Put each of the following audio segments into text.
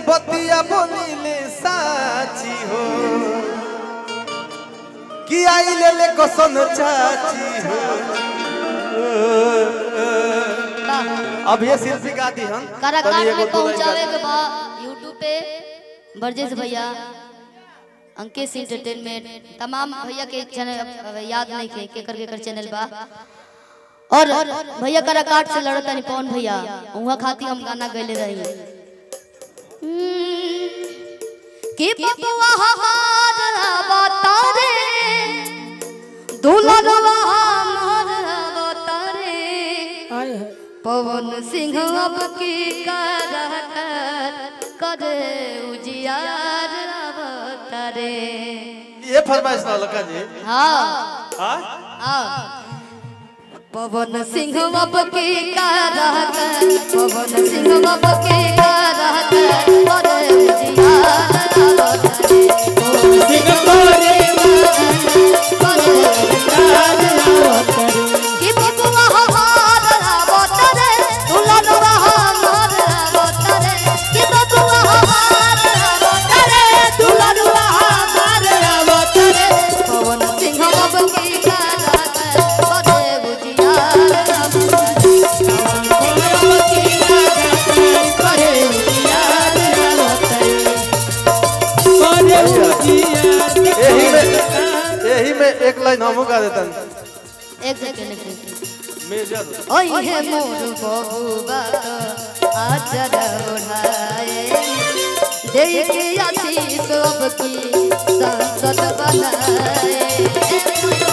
बतिया बोलिले साची हो कि आई ले ले कसन चाची हो अब ये शिल्पी गा दी हम काराकाट में पहुंचावे के बा यूट्यूब पे बरजेश भैया अंकेश एंटरटेनमेंट तमाम भैया के चैनल याद नहीं के केकर केकर चैनल बा और भैया काराकाट से लड़ता नहीं पवन भैया उहाँ खाती हम गाना गैले रही कि बबुआ हमारा बतारे दुल्हनवा हमारा बतारे पवन सिंह अब की करहत करे उजियार अवतरे ये फरमाइश ना लगा जी हाँ हाँ हाँ पवन सिंह अब की करहत पवन सिंह अब की करहत करे उजियार अवतरे कि बबुआ हमारा अवतरे दुल्हनवा हमारा अवतरे कि बबुआ हमारा अवतरे दुल्हनवा हमारा अवतरे पवन सिंह अब की करहत करे उजियार अवतरे यही में यही में एक लाइन हम गा देता एक सेकंड एक सेकंड मेजर ओए हे मोर बबुआ आचर ओढ़ाए देख आशीष अब की संसद बनाए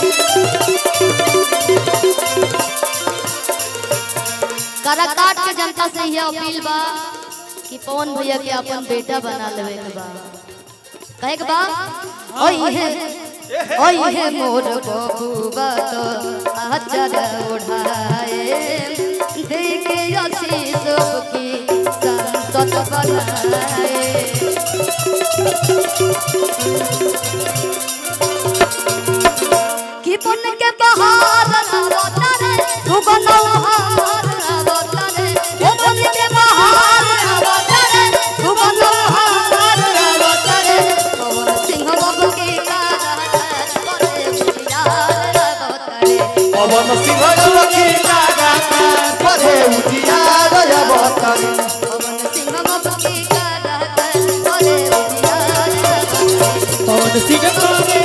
काराकाट के जनता से यह अपील बा कि पवन भैया के अपन बेटा बना लेवे के बा कहे के बा ओए हे ओए हे मोर बबुआ तो आचर ओढ़ाए देखे आशीष की संसद बनाए कि बन के बहार अवतारे सुगन हार अवतारे ओ बन के बहार अवतारे सुगन हार अवतारे पवन सिंह बाबू के कारहत करे उजियार अवतारे पवन सिंह की लागा परे उजियार अवतारी पवन सिंह बाबू के कारहत करे उजियार अवतारे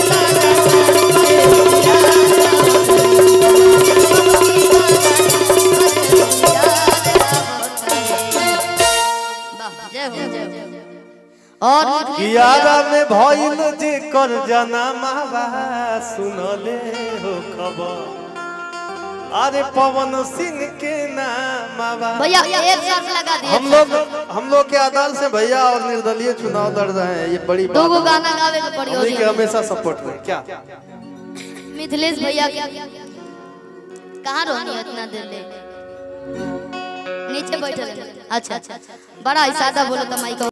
और कियारा में भइल जे कर जना मावा सुनले हो खबर अरे पवन सिंह के नामावा भैया एक शर्त लगा दिए हम लोग हम लोग के अदालत से भैया और निर्दलीय चुनाव लड़ रहे हैं ये बड़ी दो गो बात है। गाना गावे के पड़ी हमनी के हो हमेशा सपोर्ट करें क्या मिथिलेश भैया कहाँ रोनी इतना देर ले नीचे बैठल है। अच्छा अच्छा बड़ा ही सादा बोलो तो माइक